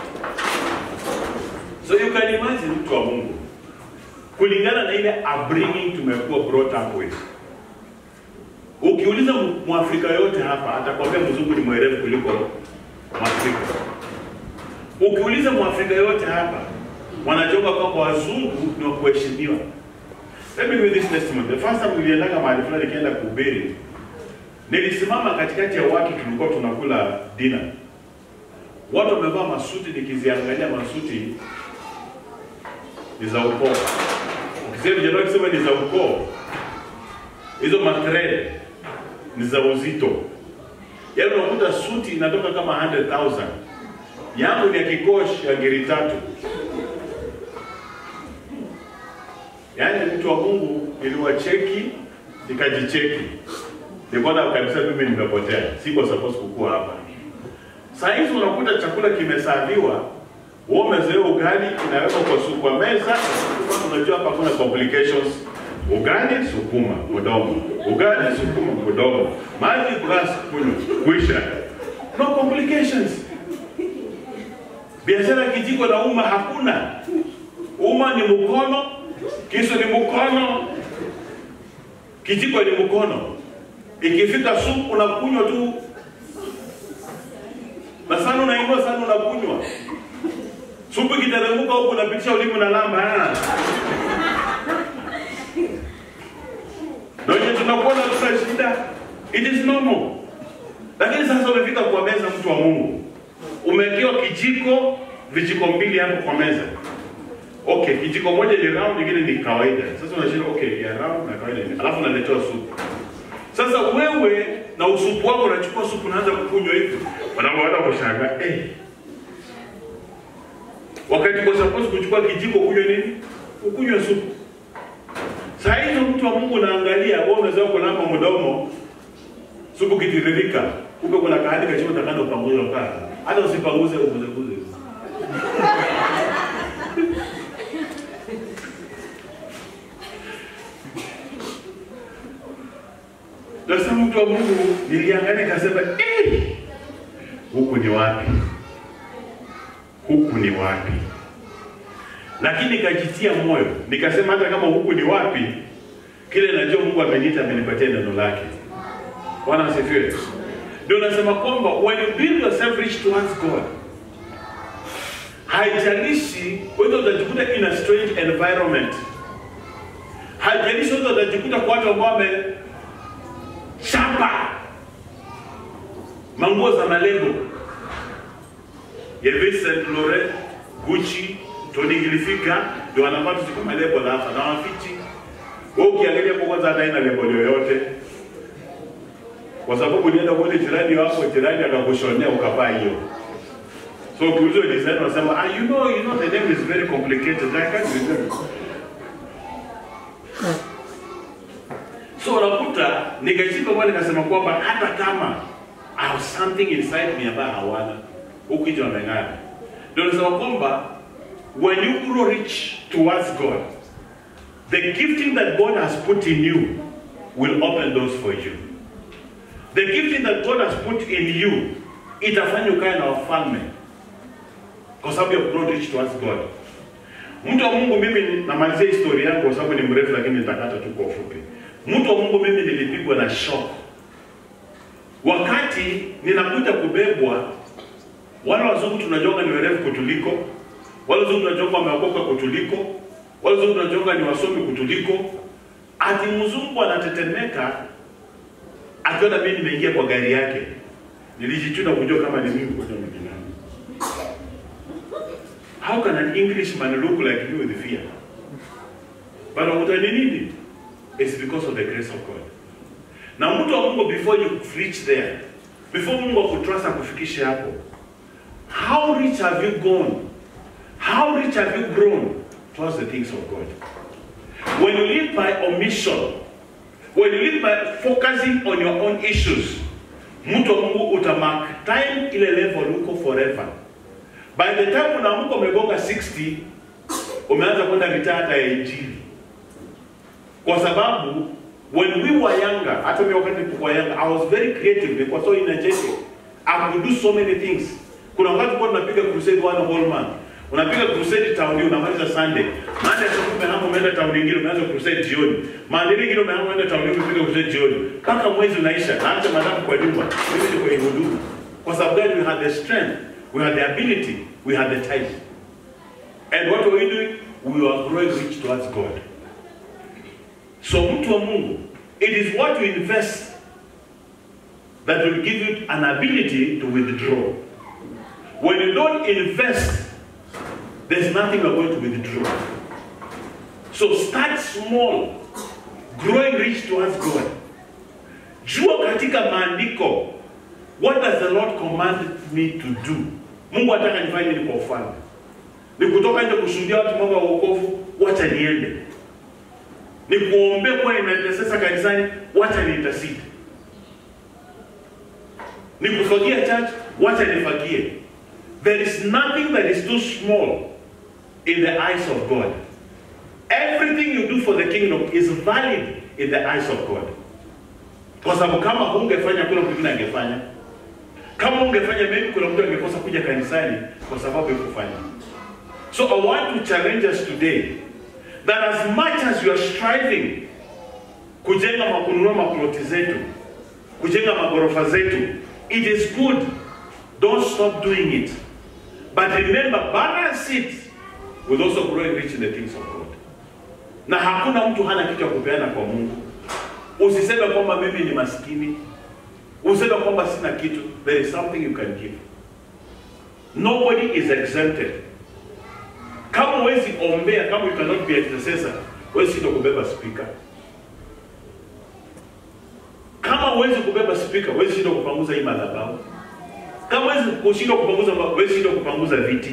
So you can imagine mtu wa Mungu kulingana na ile upbringing tumekuwa brought up with. Ukiuliza mu- Mwafrika yote hapa atakwambia mzungu ni mwerevu kuliko Mwafrika. Ukiuliza Mwafrika yote hapa wanachoka kwamba wazungu ni wa kuheshimiwa. Let me give this testimony. The first time niliendaga mahali fulani nikienda kuhubiri, nilisimama katikati ya watu tulikuwa tunakula dinner. Watu wamevaa masuti, nikiziangalia masuti ni za ukoo. Ukisema vijana wakisema ni za ukoo, hizo mathread ni za uzito. Yaani unakuta suti inatoka kama 100,000. Yangu ni ya kikosh ya ngiri tatu. Yaani mtu wa Mungu niliwacheki nikajicheki. Nikaona kabisa mimi nimepotea. Siko supposed kukua hapa. Saa hizi unakuta chakula kimesaviwa, wewe umezoea ugali inawekwa kwa su kwa meza, unajua hapa kuna complications. Ugali sukuma mdomo, ugali sukuma mdomo, maji glass kunywa, kuisha. No complications. Biashara kijiko na uma hakuna. Uma ni mkono, kisu ni mkono, kijiko ni mkono. Ikifika supu unakunywa tu na sana unainua sana unakunywa. Supu ikiteremka huku unapitisha ulimi na lamba. ah. Na wenye tunakuona tuna shida. It is normal. Lakini sasa umefika kwa meza mtu wa Mungu. Umewekewa kijiko, vijiko mbili hapo kwa meza. Okay, kijiko moja ni round, nyingine ni kawaida. Sasa unashinda okay, ya round na kawaida. ni- Alafu unaletewa supu. Sasa wewe na usupu wako unachukua supu unaanza kukunywa hivi. Wanaanza kushangaa, eh. Wakati kwa suppose kuchukua kijiko kunywa nini? Ukunywe supu. Saa hizo mtu wa Mungu unaangalia, wewe unaweza kulamba mdomo supu kitiririka. Kumbe kuna kahadi kachimo takando upanguze ukaa. Hata usipanguze uguze guze. Sasa mtu wa Mungu niliangalia nikasema, eh, huku ni wapi? Huku ni wapi? Lakini nikajitia moyo, nikasema hata kama huku ni wapi, kile najua Mungu ameniita, amenipatia neno lake. Bwana asifiwe. Ndio nasema kwamba when you build yourself rich towards God, haijalishi wewe utajikuta in a strange environment, haijalishi wewe utajikuta kwa watu ambao wame chapa manguo za malebo Yves Saint Laurent, Gucci, Tommy Hilfiger ndio wanavaa tu kama lebo na hapa na wafichi. Wewe ukiangalia kwa kwanza hata haina lebo yoyote. Kwa sababu ulienda kwa jirani wako, jirani akakushonea ukavaa hiyo. So ukiulizwa design unasema, ah, you know, you know the name is very complicated. I can't remember. So unakuta nikashika kwa nikasema kwamba hata kama I have something inside me ambayo hawana huku nje wameng'ara. Ndio nasema kwamba when you grow rich towards God, the gifting that God has put in you will open doors for you. The gifting that God has put in you itafanya ukae na wafalme kwa sababu ya grow rich towards God. Mtu wa Mungu, mimi namalizia historia yangu kwa sababu ni mrefu, lakini nitakata tu kwa ufupi. Mtu wa Mungu, mimi nilipigwa na shock wakati ninakuja kubebwa. Wale wazungu tunajonga ni werevu kutuliko, wale wazungu tunajonga wameokoka kutuliko, wale wazungu tunajonga ni wasomi kutuliko. Ati mzungu anatetemeka akiona mimi nimeingia kwa gari yake, nilijichuna kujua kama ni mimi kuja mwingine. How can an Englishman look like me with fear? But unakuta ni nini? It's because of the grace of God. na mtu wa Mungu before you reach there before Mungu akutrust akufikishe hapo how rich have you gone how rich have you grown towards the things of God when you live by omission when you live by focusing on your own issues mtu wa Mungu utamark time ile level uko forever by the time unaamka umegonga 60 umeanza kwenda mitaa hata ya injili kwa sababu when we were younger hata mimi wakati nilikuwa younger I was very creative nilikuwa so energetic I could do so many things kuna wakati kwa tunapiga crusade one whole month unapiga crusade town unamaliza Sunday maana ya siku umehama umeenda town nyingine umeanza crusade jioni maana nyingine umehama umeenda town nyingine umepiga crusade jioni mpaka mwezi unaisha na hata madamu kwa nyumba mimi niko kwenye huduma kwa sababu gani we had the strength we had the ability we had the time and what were we doing we were growing rich towards God so mtu wa Mungu it is what you invest that will give you an ability to withdraw when you don't invest there's nothing you're going to withdraw so start small growing rich towards God jua katika maandiko what does the Lord command me to do Mungu ataka nifanye nini kwa ufalme ni kutoka nje kushuhudia watu mambo ya wokovu wacha niende ni kuombea kuwa inaintercessor kanisani wacha niintercede ni kufagia church wacha nifagie there is nothing that is too small in the eyes of God everything you do for the kingdom is valid in the eyes of God kwa sababu kama hungefanya kuna mtu mwingine angefanya kama ungefanya maybe kuna mtu angekosa kuja kanisani kwa sababu ya kufanya so i want to challenge us today that as much as you are striving kujenga makununua maploti zetu kujenga magorofa zetu it is good don't stop doing it but remember balance it with also growing rich in the things of god na hakuna mtu hana kitu ya kupeana kwa mungu usiseme kwamba mimi ni maskini useme kwamba sina kitu there is something you can give nobody is exempted kama huwezi ombea kama you cannot be intercessor huwezi shindwa kubeba speaker kama huwezi kubeba speaker huwezi shindwa kupanguza hii madhabahu kama huwezi kushindwa kupanguza huwezi shindwa kupanguza viti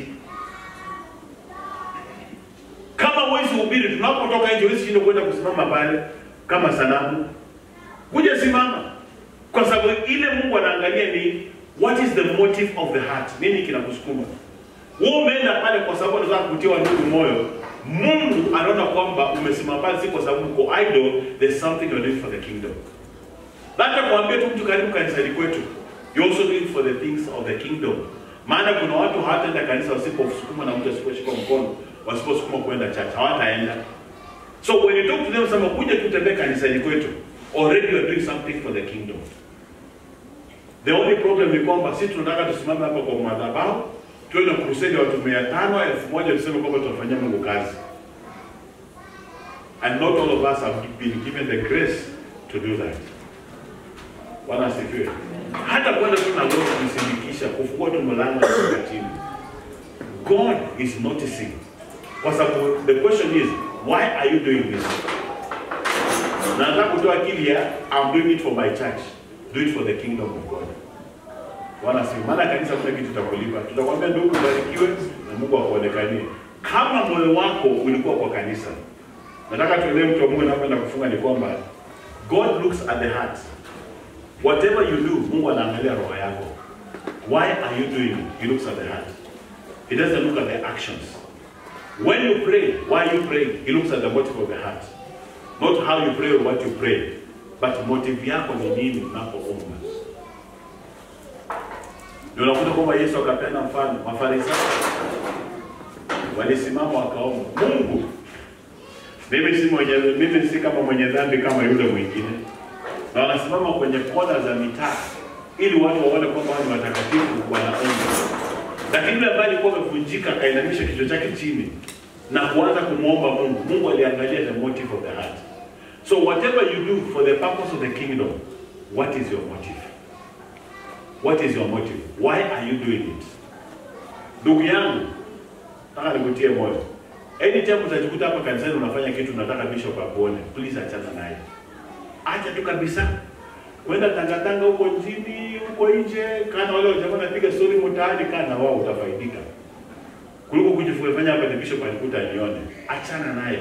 kama huwezi hubiri tunapotoka nje huwezi shindwa kwenda kusimama pale kama sanamu kuja simama kwa sababu ile mungu anaangalia ni what is the motive of the heart nini kinakusukuma wewe umeenda pale kwa sababu unataka kutia ndugu moyo mungu anaona kwamba umesimama pale si kwa sababu uko idle there's something you're doing for the kingdom na hata kuambia tu mtu karibu kanisani kwetu you also do it for the things of the kingdom maana kuna watu hawataenda kanisa wasiposukuma na mtu asiposhika mkono wasiposukuma kwenda church hawataenda so when you talk to them sema kuja tutembee kanisani kwetu already you are doing something for the kingdom the only problem ni kwamba sisi tunataka tusimame hapa kwa madhabahu tuwe na crusade ya watu mia tano elfu moja tuseme kwamba tunafanyia mungu kazi and not all of us have been given the grace to do that bwana asifiwe hata kwenda tu na leo kumsindikisha kufungua tu mlango na kuweka chini god is noticing kwa sababu the question is why are you doing this na nataka kutoa akili ya I'm doing it for my church do it for the kingdom of God Bwana si maana kanisa kuna kitu tutakulipa tutakwambia ndugu ubarikiwe na Mungu akuonekanie kama moyo wako ulikuwa kwa kanisa nataka tuelewe mtu wa Mungu anapoenda kufunga ni kwamba God looks at the heart whatever you do Mungu anaangalia roho yako why are you doing it he looks at the heart he doesn't look at the actions when you pray why you pray he looks at the motive of the heart not how you pray or what you pray but motive yako ni nini unapoomba ndio unakuta kwamba yesu akapeana mfano mafarisayo walisimama wakaomba mungu mimi si mwenye mimi si kama mwenye dhambi kama yule mwingine na wanasimama kwenye kona za mitaa ili watu waone kwamba wao ni watakatifu wanaomba lakini yule ambaye alikuwa amevunjika akainamisha kichwa chake chini na kuanza kumwomba mungu mungu aliangalia the motive of the heart So whatever you do for the purpose of the kingdom, what is your motive? What is your motive? Why are you doing it? Ndugu yangu, nataka nikutie moyo. Anytime utajikuta hapa kanisani unafanya kitu unataka bishop akuone, please achana naye. Acha tu kabisa. kwenda tangatanga huko nchini huko nje, kana wale wajamaa napiga story mtaani, kana wao utafaidika kuliko kujifanya hapa ni bishop alikuta nione. Achana nayo,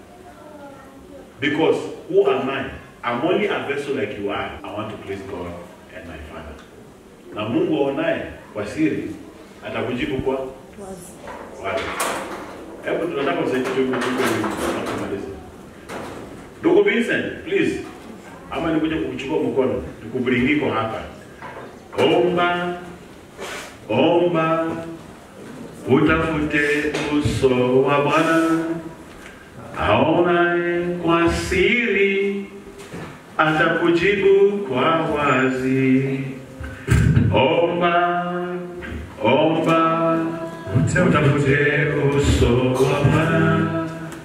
because who am I? I'm only a vessel like you are. I want to please God and my Father. Na Mungu aonaye kwa siri atakujibu kwa
Wazi.
wazi. Hebu tunataka usaidie huko huko tunapomaliza. Ndugu Vincent, please. Ama nikuja kukuchukua mkono, nikubringiko hapa. Omba, omba, utafute uso wa Bwana aonaye kwa siri, atakujibu kwa wazi. Omba, omba, utafute uso wa Bwana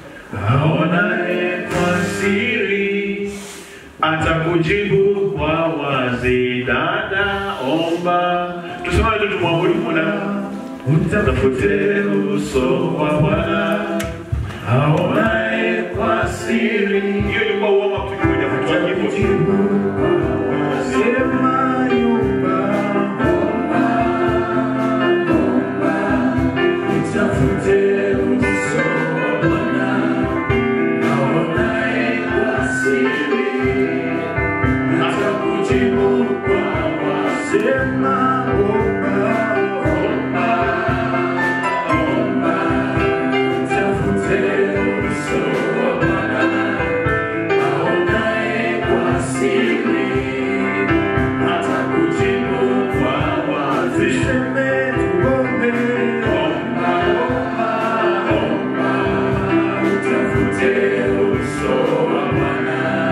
aonaye kwa siri, atakujibu kwa wazi. Dada, omba, tusimame tu tumwabudu Bwana. Utafute uso wa Bwana aonaye kwa siri. Hiyo ilikuwa uoma tukikuja kutoa kifo.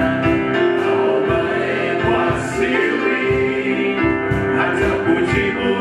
Atakujibu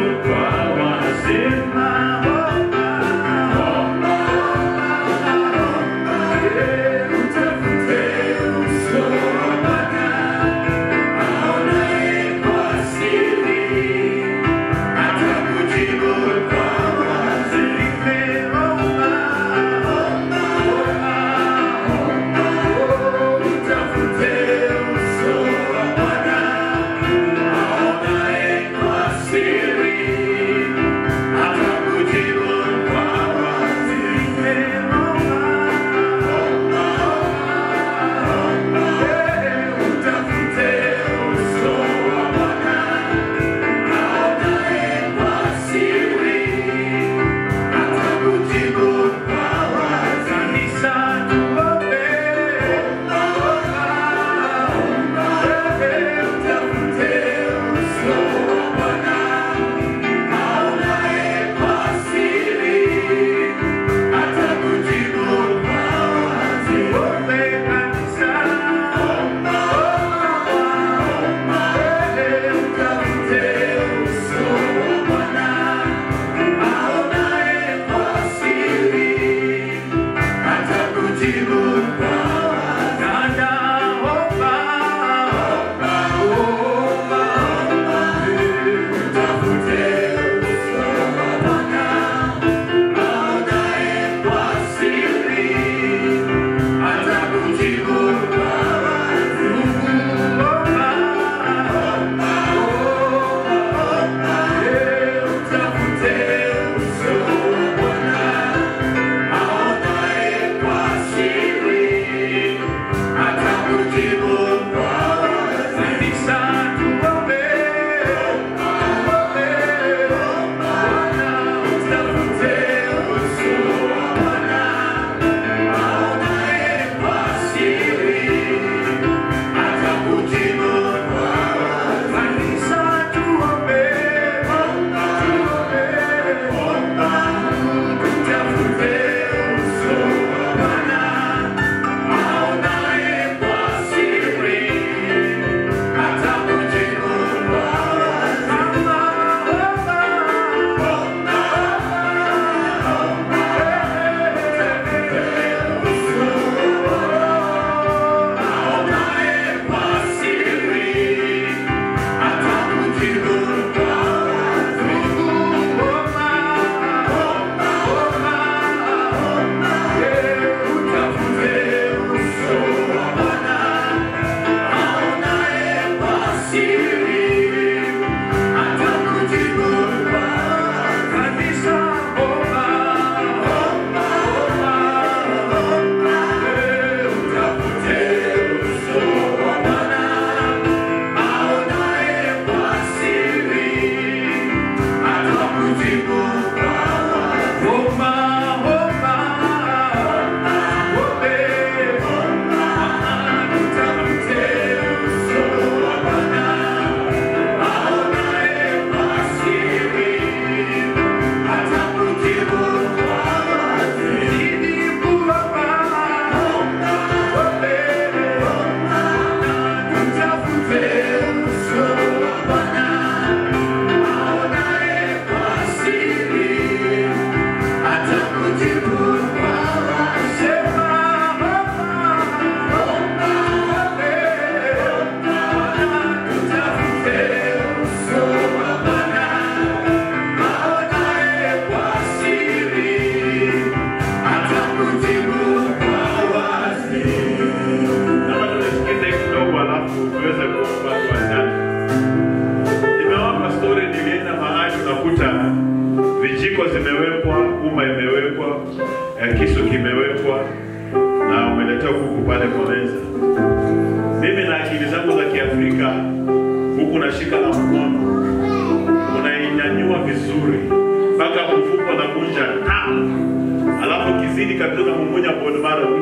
eh, kisu kimewekwa na umeletewa kuku pale kwa meza. Mimi na akili zangu za Kiafrika, huku nashika na mkono, unainyanyua vizuri mpaka mfuko na kunja ta, alafu kizidi kabisa na mumunya bone marrow.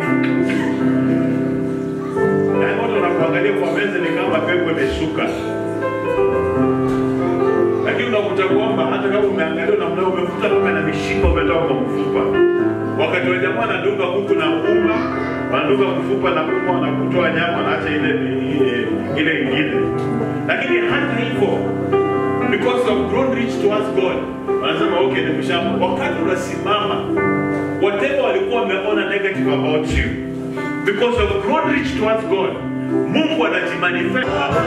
Yaani watu wanakuangalia kwa meza ni kama pepo imeshuka lakini unakuta kwamba hata kama umeangalia namna hiyo, umekuta kama na mishipa umetoka kwa mfupa. Wakati wa jamaa anadunga kuku na uma, wanadunga mfupa na uma, wanakutoa nyama, wanaacha ile ile ile ingine. Lakini hata hivyo, because of grown rich towards God, wanasema okay, ni mshamba. Wakati unasimama, whatever walikuwa wameona negative about you, because of grown rich towards God, Mungu anajimanifest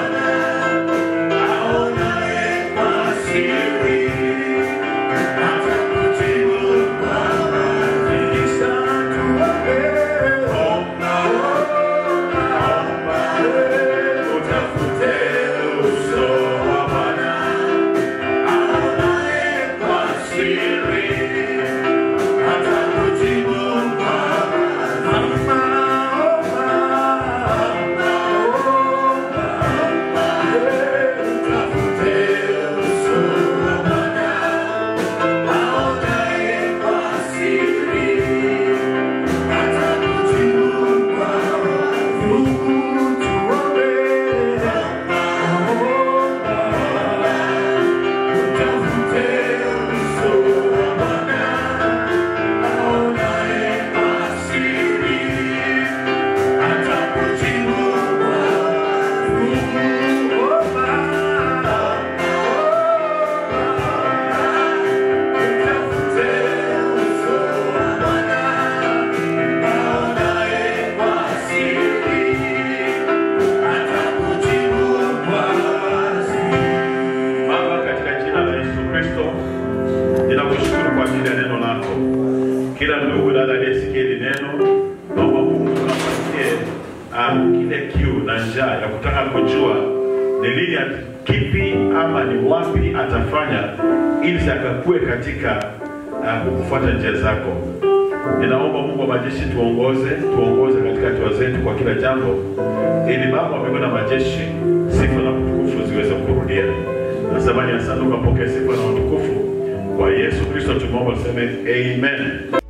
Baba, katika jina la Yesu Kristo, ninakushukuru kwa ajili ya neno lako. Kila ndugu dada aliyesikia hili neno, naomba Mungu kampatie uh, kile kiu na njaa ya kutaka kujua ni lini, at- kipi ama ni wapi atafanya ili akakue katika uh, kukufuata njia zako. Ninaomba Mungu wa majeshi tuongoze, tuongoze katika hatua zetu kwa kila jambo, ili Baba wa mbinguni na majeshi, sifa na utukufu ziweze kurudia. Nasema ni asante, ukapokea sifa na utukufu kwa Yesu Kristo, tumeomba tuseme amen.